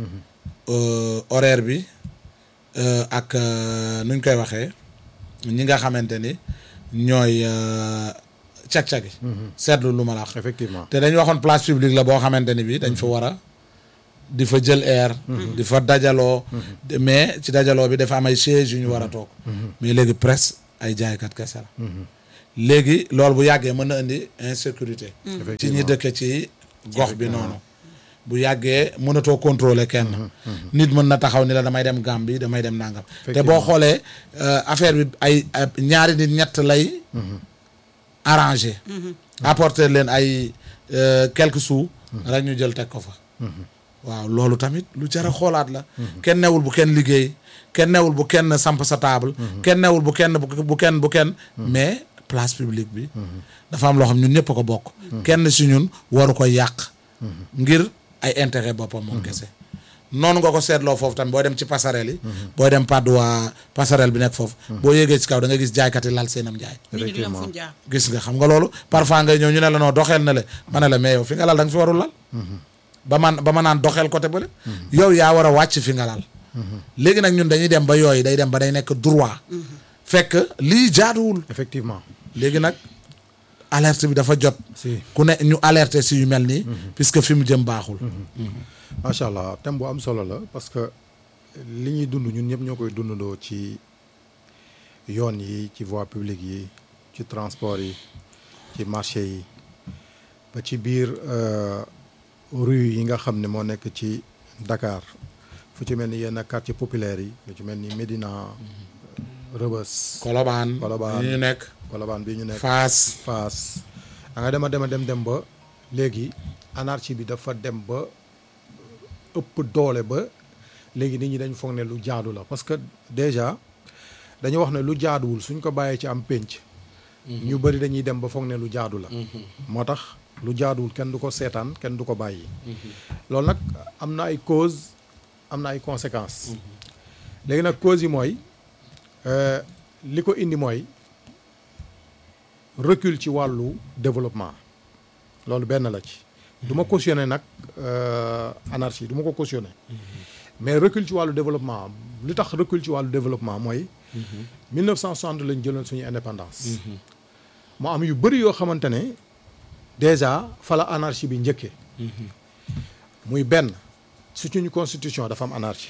euh, horaire bi euh, ak euh, nuñ koy waxee ñi nga xamante ni ñooy euh, cag-cagi seetlu lu ma la wax effectivement te dañ waxoon place publique la boo xamante ni bi dañ fa war a di fa jël air di fa dajaloo de- mais ci dajaloo bi dafa am ay chaise yu ñu war a toog mais léegi presse ay jaaykat kese la léegi loolu bu yàggee mën na indi insécurité ci ñi dëkke ci gox bi noonu bu yàggee mënatoo contrôler kenn nit mën na taxaw ni la damay dem Gambie damay dem nangam te boo xoolee euh, affaire bi ay ay ñaari nit ñett lay arrangé apporter leen ay euh, quelques sous rek ñu jël teg ko fa waaw loolu tamit lu jar a xoolaat la kenn newul bu kenn liggéey kenn newul bu kenn samp sa table kenn newul bu kenn bu bu kenn bu kenn mais place publique bi dafa am loo xam ñun ñëpp a ko bokk kenn si ñun waru ko yàq ngir ay intérêt boppam moom kese noonu nga ko seetloo foofu tamit booy dem ci passerelle yi booy dem Padois passerelle bi nekk foofu boo yéegee ci kaw da nga gis jaaykat yi lal seenam jaay nit ñi du am fu ñu jaar gis nga xam nga loolu parfois ngay ñëw ñu ne la noo doxeel na le ma ne la mais yow fi nga lal da nga fi warul lal ba man ba ma naan doxeel côté bële yow yaa war a wàcc fi nga lal léegi nag ñun dañuy dem ba yooyu day dem ba day nekk droit fekk lii jaaduwul effectivement léegi nag alerte bi dafa jot si ku ne ñu alerter si yu mel nii puisque fi mu jëm baaxul macha allah thème bu am solo la parce que li ñuy dund ñun ñëpp ñoo koy dundandoo ci yoon yi ci voie publique yi ci transport yi ci marché yi ba ci biir euh, rue yi nga xam ne moo nekk ci Dakar fu ci mel ni yenn quartier populaire yi lu ci mel ni Médina Rebeuss Colobane Colobane. yi ñu nekk Colobane bi ñu nekk Fass Fass da nga dem a dem a dem dem ba léegi anarchie bi dafa dem ba ëpp doole ba léegi nit ñi dañ foog ne lu jaadu la parce que déjà dañu wax ne lu jaaduwul suñ ko bàyyee ci am pénc ñu bëri dañuy dem ba foog ne lu jaadu la moo tax lu jaaduwul kenn du ko seetaan kenn du ko bàyyi loolu nag am na ay cause am na ay conséquences léegi nag cause yi mooy euh, li ko indi mooy recul ci wàllu développement loolu benn la ci du ma cautionner nag euh, anarchie du ma ko cautionner mais recul ci wàllu développement li tax recul ci wàllu développement mooy 1960 lañ jëloon suñu indépendance mu am yu bëri yoo xamante ne déjà fa la anarchie bi njëkkee muy benn suñu constitution dafa am anarchie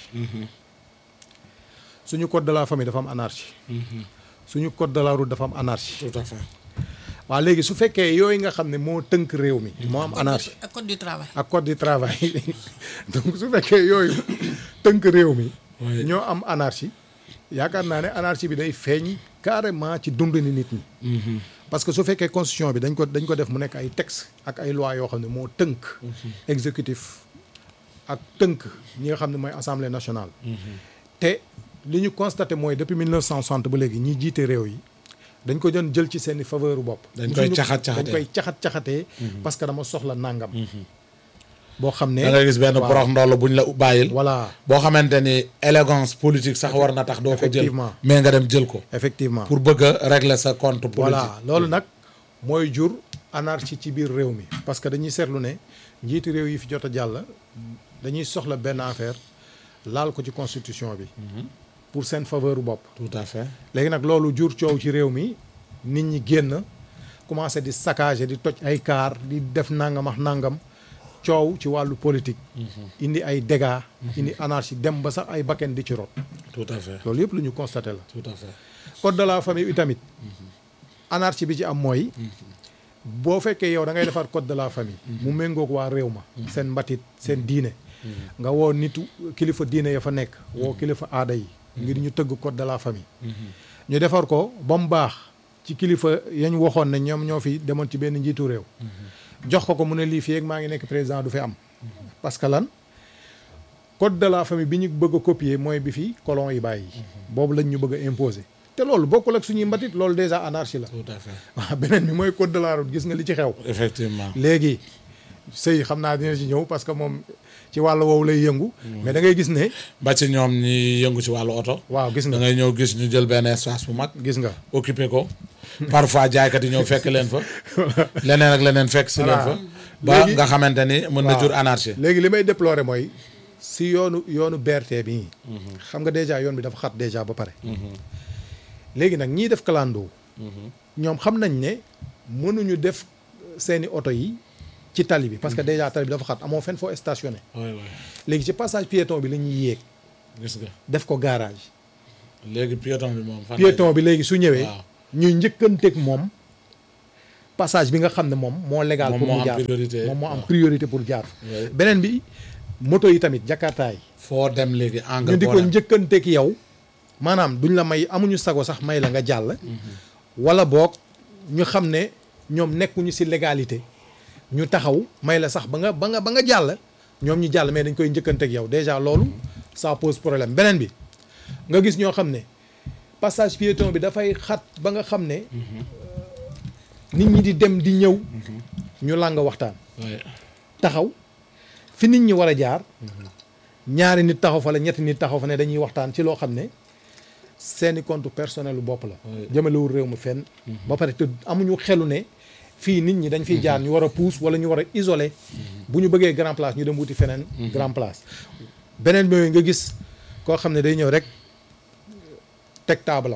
suñu code de la famille dafa am anarchie suñu code de la route dafa am anarchie tout à fait waaw léegi su fekkee yooyu nga xam ne moo tënk réew mi moo am anarchie ak code du travail ak code du travail donc su fekkee yooyu tënk réew mi Oui. ñoo am anarchie yaakaar naa ne anarchie bi day feeñ carrément ci dund ni nit ñi parce que su fekkee constitution bi dañ ko dañ ko def mu nekk ay texte ak ay loi yoo xam ne moo tënk exécutif ak tënk ñi nga xam ne mooy assemblée nationale te li ñu constaté mooy depuis 1960 ba léegi ñi jiite réew yi dañ ko doon jël ci seen i faveur bopp Dañ koy Musuñu- caxat-caxatee. dañ koy caxat-caxatee parce que dama soxla nàngam boo xam ne da nga gis benn waaw. porox ndoll buñ la bàyyil voilà boo xamante ni élégance politique sax war na tax doo ko jël Effectivement. mais nga dem jël ko effectivement pour bëgg a régler sa compte politique voilà loolu nag mooy jur anarchie ci biir réew mi parce que dañuy seetlu ne njiitu réew yi fi jot a jàll dañuy soxla benn affaire laal ko ci constitution bi pour seen faveur bopp tout à fait léegi nag loolu jur coow ci réew mi nit ñi génn commencé di saccager di toj ay kaar di def nangam ak nangam coow ci wàllu politique indi ay dégâts indi anarchie dem ba sax ay bakken di ci rot tout à fait loolu yëpp lu ñu constaté la tout à fait code de la famille bi tamit anarchie bi ci am mooy boo fekkee yow da ngay defar code de la famille mu méngoog waa réew ma seen mbatit seen diine nga woo nitu kilifa diine ya fa nekk woo kilifa aada yi ngir ñu tëgg code de la famille ñu defar ko ba mu baax ci kilifa yañ waxoon ne ñoom ñoo fi demoon ci benn njiitu réew jox ko ko mu ne lii fii ak maa ngi nekk président du fi am parce que lan code de la famille bi ñu bëgg a copier mooy bi fi colon yi bàyyi boobu lañ ñu bëgg a imposer te loolu bokkul ak suñuy mbatit loolu déjà anarchie la tout à fait waaw beneen bi mooy code de la route gis nga li ci xew effectivement léegi sëy xam naa dina ci ñëw parce que moom ci wàllu woowu lay yëngu mais da ngay gis ne ba ci ñoom ñi yëngu ci wàllu oto waaw gis da nga ngay ñëw gis ñu jël benn espace bu mag gis nga occupé ko parfois jaaykat yi ñëw fekk leen fa leneen ak leneen fekk si leen fa ba Léegi- nga xamante ni mën na waaw. jur anarchie léegi li may déplorer mooy si yoonu yoonu BRT bi xam nga déjà yoon bi dafa xat déjà ba pare léegi nag ñiy def clando ñoom xam nañ ne mënuñu def seeni oto yi ci tali bi parce que déjà tali bi dafa xat amoo fenn foo stationné waay waay léegi ci passage piéton bi la ñuy yéeg gis nga def ko garage léegi piéton bi moom fan lay- piéton bi léegi su ñëwee waaw. ñuy njëkkanteeg moom passage bi nga xam ne moom moo légal Moom pour moo mu am jaar priorité. moom moo am waaw. priorité pour jaar Ouais. beneen bi moto yi tamit jakartaay foo dem léegi ñu angle di boo ko dem njëkkanteeg yow maanaam duñ la may amuñu sago sax may la nga jàll wala boog ñu xam ne ñoom nekkuñu ci légalité ñu taxaw may la sax ba nga ba nga ba nga jàll ñoom ñu jàll mais dañ koy njëkkanteeg yow déjà loolu ça pose problème beneen bi nga gis ñoo xam ne passage piéton bi dafay xat ba nga xam ne nit ñi di dem di ñëw ñu làng waxtaan waay taxaw fi nit ñi war a jaar ñaari nit taxaw fa la ñetti nit taxaw fa ne dañuy waxtaan ci loo xam ne seeni compte personnel lu bopp la Oui. jëmalewul réew mi fenn ba pare te amuñu xelu ne fii nit ñi dañ fiy jaar ñu war a puus wala ñu war a isolé bu ñu bëggee grand place ñu dem wuti feneen grand place beneen bi nga gis koo xam ne day ñëw rek teg taabalam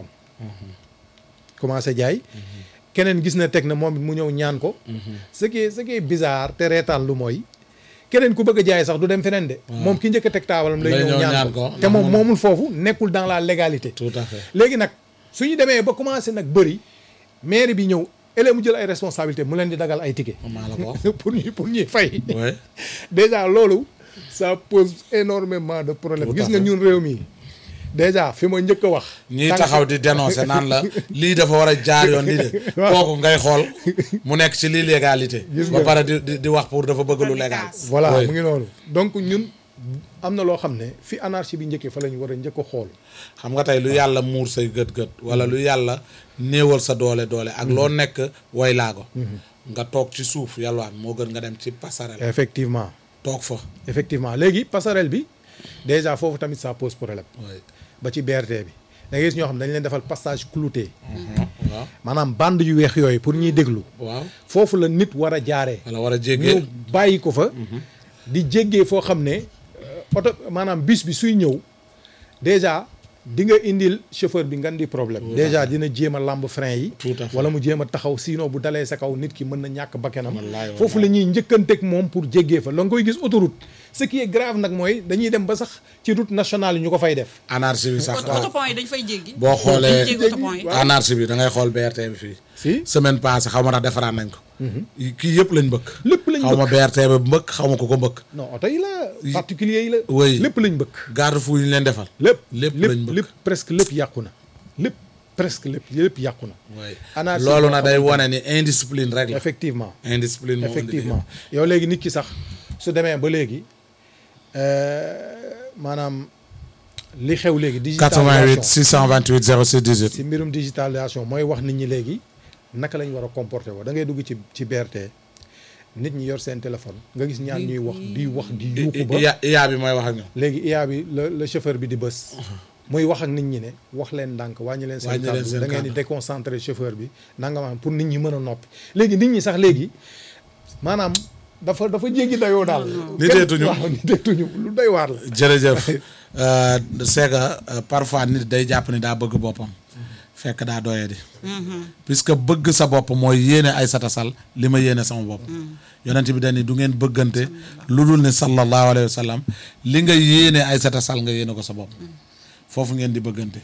commencé jaay keneen gis na teg na moom it mu ñëw ñaan ko ce qui est ce qui est bizarre te reetaan lu mooy keneen ku bëgg a jaay sax du dem feneen de moom ki njëkk a teg taabalam lay Lay ñëw ñëw ñaan ñaan ko ko. te moom moomul foofu nekkul dans la légalité tout à fait léegi nag su ñu demee ba commencé nag bëri mairie bi ñëw ëllëg mu jël ay responsabilité mu leen di dagal ay ticket maa la ko wax pour ñu pour ñuy fay waay déjà loolu ça pose énormément de problèmes Tout à gis nga fait. ñun réew mi déjà fi ma njëkk a wax ñii tànk- taxaw di dénoncer naan la lii dafa war a jaar yoon lii de kooku ngay xool mu nekk ci lii légalité Gis ba nga. pare di di- di wax pour dafa bëgg lu légal voilà Oui. mu ngi noonu donc ñun am na loo xam ne fi anarchie bi njëkkee fa la ñu war a njëkk a xool xam nga tey lu yàlla muur say gët-gët wala lu yàlla néewal sa doole doole ak loo nekk way laago nga toog ci suuf yalwaan moo gën nga dem ci passerelle effectivement toog fa effectivement léegi passerelle bi déjà foofu tamit ça pose problème oui ba ci BRT bi da ngay gis ñoo xam ne dañ leen defal passage clouté waaw maanaam bande yu weex yooyu pour ñuy déglu waaw foofu la nit war a jaaree wala war a ñu jéggee bàyyi ko fa di jéggee foo xam ne euh, oto maanaam bus bi suy ñëw déjà di nga indil chauffeur bi ngan di problème déjà dina jéem a lamb frein yi Tout à fait. wala mu jéem a taxaw sinon bu dalee sa kaw nit ki mën na ñàkk bakkanam Wallaay, foofu la ñuy njëkkanteeg moom pour jéggee fa la nga koy gis autoroute ce qui est grave nag mooy dañuy dem ba sax ci route nationale yi ñu ko fay def anarchie bi sax autopont yi dañ fay jéggi boo xoolee jéggi autopont yi anarchie bi da ngay xool BRT bi fii si semaine passée xaw ma tax defaraat nañ ko kii yëpp lañ bëgg lépp lañ xaw ma bëgg BRT ba mbëkk xaw ma ko ko mbëkk non oto yi la particulier yi la Oui. lépp lañ bëgg garde fou yi ñu leen defal lépp lépp lépp lañ bëgg. lépp presque lépp yàqu na lépp presque lépp lépp yàqu na oui Anarchie loolu boo nag day xamante wone ni indiscipline rek la effectivement indiscipline moo indi effectivement yow léegi nit ki sax su demee ba léegi euh, maanaam li xew léegi 88 digitalisation 628 06 18 si mbirum digitalisation mooy wax nit ñi léegi naka lañ war a comporter woo da ngay dugg ci ci BRT nit ñi yor seen téléphone nga gis ñaan ñuy wax di wax di yuuxu ba iya iya bi mooy wax ak ñoom léegi IA bi la la chauffeur bi di bës muy wax ak nit ñi ne wax leen ndànk wàññi leen seen Wàññi leen kàddu seen da ngeen di kàddu. déconcentrer chauffeur bi nanga ma pour nit ñi mën a noppi léegi nit ñi sax léegi maanaam dafa dafa jéggi dayoo daal Niteetuñu. Kenn- waaw niteetuñu lu doy waar la jërëjëf euh, c'est que euh, parfois nit day jàpp ni daa bëgg boppam fekk daa doyee di puisque bëgg sa bopp mooy yéene ay satasal li ma yéene sama bopp yonent bi dañi du ngeen bëggante lu dul ni sallallahu alayhi wa sallam li nga yéene ay satasal nga yéene ko sa bopp foofu ngeen di bëggante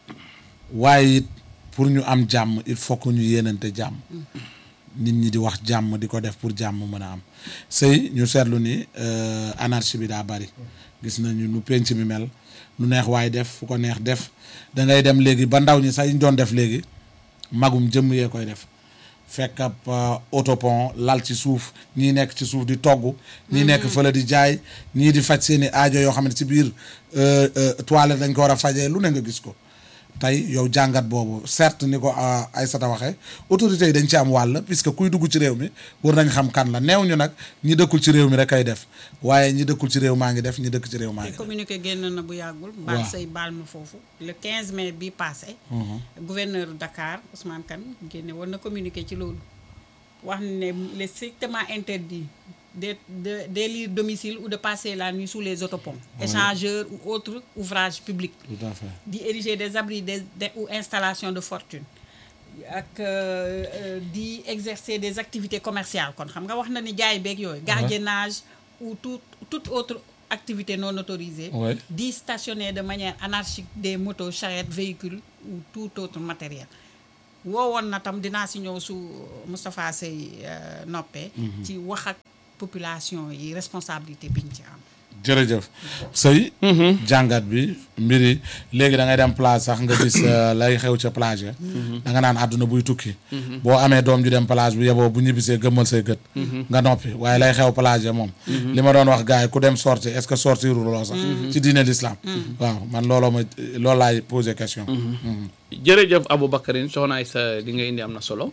waaye it pour ñu am jàmm il faut que ñu yéenante jàmm nit ñi di wax jàmm di ko def pour jàmm mën a am sëy ñu seetlu ni euh, anarchie bi daa bari gis nañu nu penc mi mel lu neex waaye def fu ko neex def da ngay dem léegi ba ndaw ñi sax yi ñu doon def léegi magum jëmm yee koy def fekk ab euh, autopont lal ci suuf ñii nekk ci suuf di togg ñii nekk fële di jaay ñii di faj seeni aajo yoo xam ne ci biir euh, euh, toilette dañ ko war a fajee lu ne nga gis ko tey yow jàngat boobu certes ni ko ah, Aïssata waxee autorités yi dañ ci am wàll puisque kuy dugg ci réew mi war nañ xam kan la neew ñu nag ñi dëkkul ci réew mi rek ay def waaye ñi dëkkul ci réew maa ngi def ñi dëkk ci réew maa ngi def communiqué génn na bu yàggul baal say baal ma foofu le 15 mai bi passé gouverneur Dakar Ousmane Kane génne woon na communiqué ci loolu wax ne il est strictement interdit des- de- d'élire domicile ou de passer la nuit sous les autoponts, échangeurs ou autres ouvrages publics, tout à fait d'y ériger des abris des, des- ou installations de fortune ak euh, euh, di exercer des activités commerciales kon xam nga wax na ni jaay beeg yooyu gardiennage ou tout toute autre activité non autorisée Ouais. di stationner de manière anarchique des motos charrettes véhicules ou tout autre matériel woowoon na tam dinaa si ñëw su Moustapha Sey euh, noppee ci wax ak population yi responsabilité biñ ci am jërëjëf sëy jàngat bi mbiri léegi da ngay dem plage sax nga gis euh, lay xew ca plage ya da nga naan àdduna buy tukki boo amee doom ju dem plage bu yeboo bu ñibbisee gëmmal say gët nga noppi waaye lay xew plage ya moom li ma doon wax gars yi ku dem sorti est-ce que sortir loo sax ci diine l'islam waaw man looloo ma loolu laay posé question Mhm. jërëjëf Aboubacarine soxnaay sa li nga indi am na solo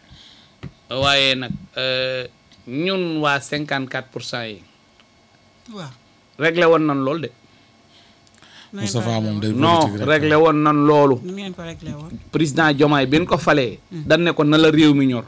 waaye nag euh, ñun waa 54 pour cent yi waaw réglé woon nan loolu de Moustapha moom day non politique rek. réglé woon nan loolu nu ngeen ko réglé woon président Diomaye bi ñu ko falee dan ne ko na la réew mi ñor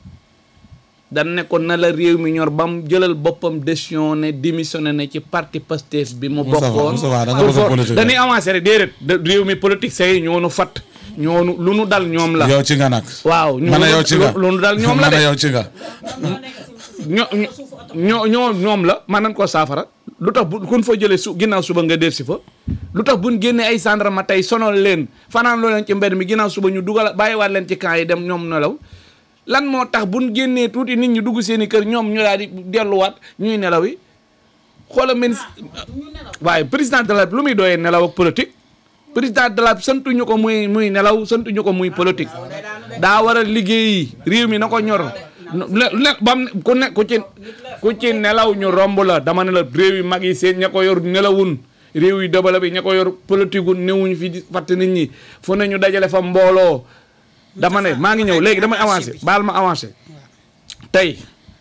dan ne ko na la réew mi ñor ba mu jëlal boppam décision ne démissionné na ci parti Pastef bi mu Moustapha, bokkoon Moustapha, da nga pour bëgg a for- politique dañuy avancé rek déedéet de réew mi politique say ñoo nu fat ñoo nu lu nu dal ñoom la yow ci nga nag waaw ñoo man a nu- yow ci nga lu nu dal ñoom la man a de yow ci nga ñoo ñoo ñoo ñoom la man nañ koo saafara lu tax bu kun fa jëlee su ginnaaw suba nga def si fa lu tax buñ génnee ay gendarme tey sonal leen fanaan loo leen ci mbedd mi ginnaaw suba ñu dugal bàyyiwaat leen ci camp yi dem ñoom nelaw lan moo tax buñ génnee tuuti nit ñi dugg seen i kër ñoom ñu daal di delluwaat ñuy nelaw yi xoola ministre waaye président de la lu muy dooyee nelaw ak politique président de la santuñu ko muy muy nelaw santuñu ko muy politique daa war a liggéeyi réew mi na ko ñor le le bam ku ne ku ci ku ci nelaw ñu romb la dama ne la réew yi mag yi seen ña ko yor nelawun réew yi dëbala bi ña ko yor politique gu newuñu fi di fàtte nit ñi fu ne ñu dajale fa mbooloo dama ne maa ngi ñëw léegi damay avancé baal ma avancé tey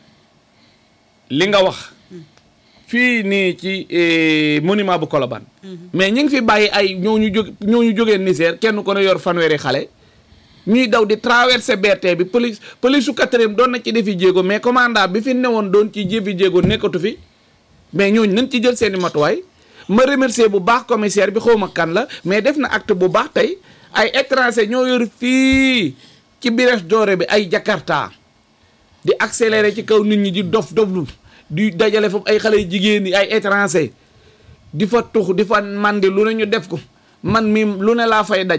li nga wax fii nii ci eh, monument bu Colobane mais ñu ngi fi bàyyi ay ñoo ñu jóg ñoo ñu jógee Niger kenn ko ne yor fanweeri xale ñuy daw di traverser BRT bi police police su quatrième doon na ci defi jéego mais commandant bi fi newoon doon ci jëfi jéego nekkatu fi mais ñooñu nañ ci jël seeni matuwaay ma remercier bu baax commissaire bi xawma kan la mais def na acte bu baax tey ay étranger ñoo yor fii ci Brioche Dorée bi ay Jakarta di accélérer ci kaw nit ñi di dof doflu di dajale foofu ay xale jigéen yi ay étranger di fa tux di fa mandi lu ne ñu def ko man mi lu ne laa fay daj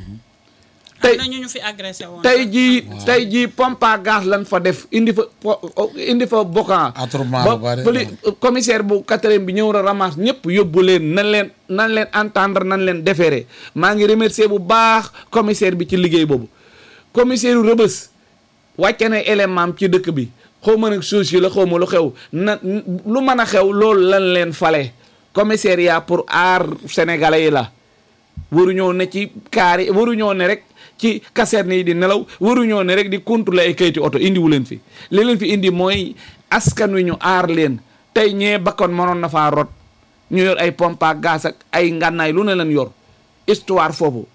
tey am na ñu ñu fi agressé woon tey jii tey jii pompe à gaz lan fa def indi fa po- indi fa bokkan Attroupement ba bu bari, poli commissaire bu quatrième bi ñëw na ramasse ñëpp yóbbu leen nan leen nan leen entendre nan leen déféré maa ngi remercier bu baax commissaire bi ci liggéey boobu commissaire yu rëbës wàcce na élément am ci dëkk bi xaw ma nag suuf si la xaw ma lu xew na lu mën a xew loolu lan leen fale commissariat pour aar sénégalais yi la waruñoo ne ci kaar yi waruñoo ne rek ci caserne yi di nelaw waruñoo ne rek di contrôler ay kayiti oto indiwu leen fi li leen fi indi mooy askan wi ñu aar leen tey ñee bakkoon mënoon na faa rot ñu yor ay pompe à gaz ak ay ngànnaay lu ne leen yor histoire foofu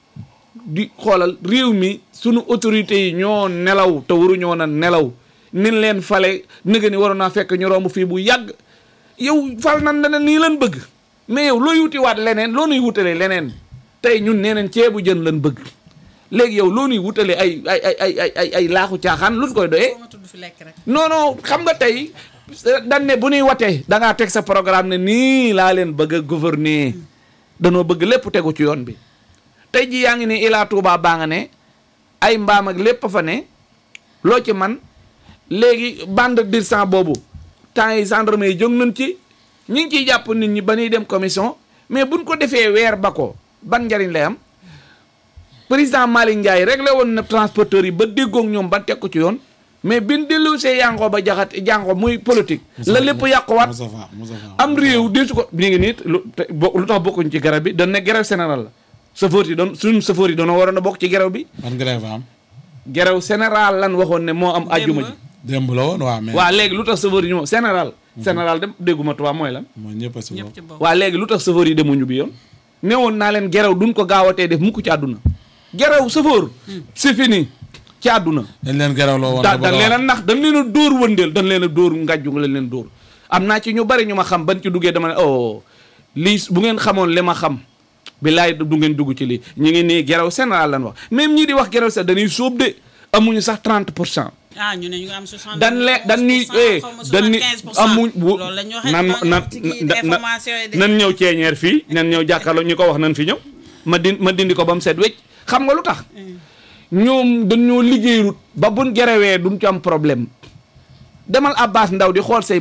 di xoolal réew mi sunu autorités yi ñoo nelaw te waruñoo na nelaw nin leen fale nëga ni waroon naa fekk ñu romb fii bu yàgg yow fal nan leneen nii lan bëgg mais yow looy wuti waat leneen loo nuy wutalee leneen tey ñun nee neen ceebu jën lan bëgg léegi yow loo nuy wutalee ay ay ay ay ay ay ay laaxu caaxaan lu koy doyee ma tudd fi lekk rek non non xam nga tey dañ ne bu ñuy watee da ngaa teg sa programme ne nii laa leen bëgg a gouverner danoo bëgg lépp tegu ci yoon bi tey ji yaa ngi ne Ila Touba baa nga ne ay mbaam ak lépp fa ne loo ci man léegi bande d'urgence boobu temps yi gendarme yi jóg nañ ci ñi ngi ciy jàpp nit ñi ba ñuy dem commission mais buñ ko defee weer ba ko ban njariñ lay am président Malick Ndiaye réglé woon na transporteurs yi ba déggoog ñoom ba teg ko ci yoon mais bin dellu see yàngoo ba jaxat jàngoo muy politique la lépp yàquwaat Moustapha Moustapha am réew di su ko mi ngi nit lu te bo- lu tax bokkuñ ci garab bi dañ ne grève général la chauffeur yi doon suñu chauffeur yi doon waroon a bokk ci grève bi man grève am grève général lan waxoon ne moo am ajjuma ji démb la woon waaw mais waa léegi lu tax chauffeur yi ñëw général général dem dégguma tubaab mooy lan mooy ñëpp a si ñëpp bokk ci bokk waa léegi lu tax chauffeur yi demuñu bi yoon newoon naa leen gerew duñ ko gaawatee def mukk ci àdduna gerew chauffeur c'est fini ci àdduna dañ leen geraw loo woon da nga bëgg dañ a leen a wax. nax dañ leen a dóor wëndeel dañ leen a dóor ngàjju nga leen leen dóor am naa ci ñu bari ñu ma xam ban ci duggee dama ne oh lii bu ngeen xamoon li ma xam billaay du ngeen dugg ci lii ñu ngi nii geraw général lan wax même ñii di wax geraw général dañuy sóob de amuñu sax 30 pour cent ah ñu ne ñu ngi am 60 dan le dan ñuy eh dan ni amuñ bu loolu la ñu waxee nan nan information yi de nan ñëw ceeñeer fii nan ñëw jàkkaarloo ñu ko wax nan fi ñëw ma din ma dindi ko ba mu set wecc xam nga lu tax ñoom dañoo liggéeyut ba buñ gerewee duñ ci am problème demal Abbas Ndaw di xool say